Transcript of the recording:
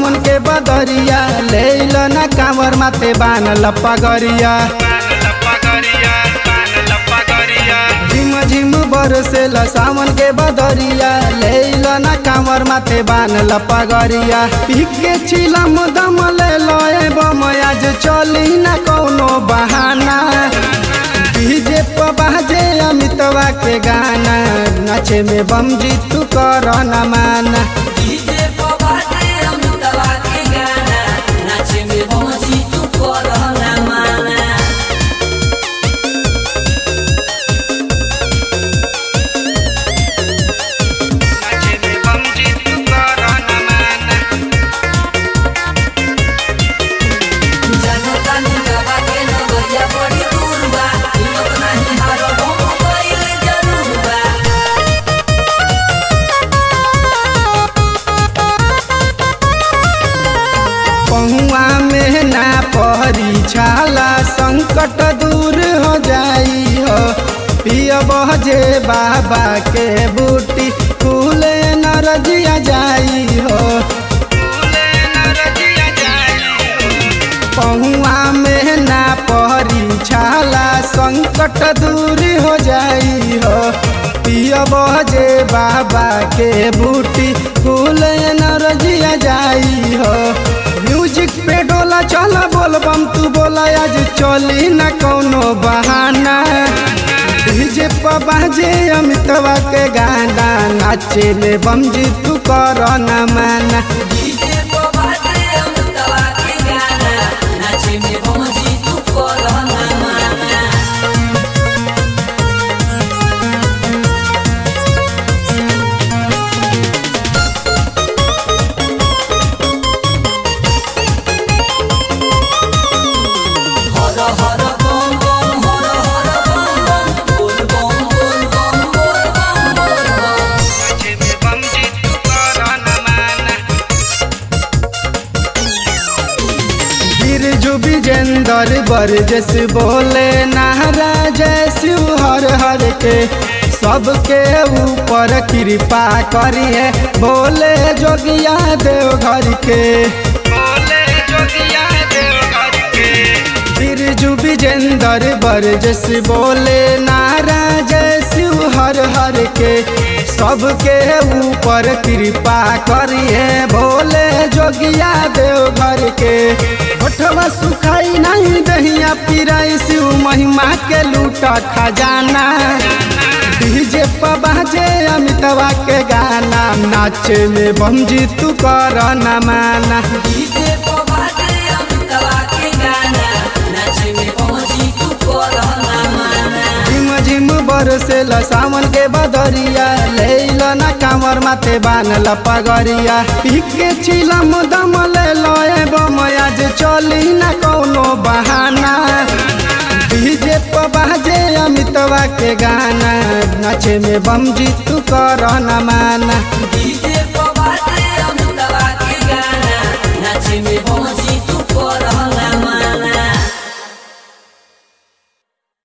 सावन के बदरिया ले ना कांवर माथे बानल पगरिया झिम झिम बरसेल सावन के बदरिया ले ना कांवर माथे बानल पगरिया पिके चिलम दम ले लए बम आज चली ना कौनो बहाना डीजे पर बाजे अमितवा के गाना नाचे में बम जीतू कर न माना डीजे पर बाजे अमितवा के गाना नाचे में पहुंची तू कर ना माना जनता निकवा के नगरिया बड़ी दूर बा हिम्मत नाही हारो हम कइल जरूर बा पहुआ में ना पहरी छाला संकट दूर हो जाई हो पिय बजे बाबा के बूटी फूले नरजिया जाई हो पहुआ में ना पहरी छाला संकट दूर हो जाई हो पिय बजे बाबा के बूटी फूल नरजिया जाई हो म्यूजिक पे डोला चल बोल बम तू बोला आज चली ना कौनो बहाना डीजे पर बाजे अमितवा के गाना नाचे में बम जी तू कर न माना डीजे पर बाजे अमितवा के गाना नाचे में पहुंची तू कर ना माना हर हर बम बम हर हर बम बम बोल बम बोल बम बोल बम बोल बम बिरजू विजेंदर बरजस बोले नारा जय शिव हर हर के सबके ऊपर कृपा करिए बोले जोगिया देव घर के बिरजू विजेंदर बरजस बोले नारा जय शिव हर हर के सबके ऊपर कृपा करिए भोले जोगिया देव घर के होठवा सुखाई नहीं दहिया पिराई शिव महिमा के लूटा खजाना डीजे पर बाजे अमितवा के गाना नाचे में बम जी तू कर न माना डीजे पर बाजे अमितवा के गाना नाचे में पहुंची तू कर ना माना झिम झिम बरसेल सावन के बदरिया ले ना कांवर माथे बानल पगरिया पिके चिलम दम ले लए बम आज चली ना कौनो बहाना डीजे पर बाजे अमितवा के गाना नाचे में बम जी तू कर न माना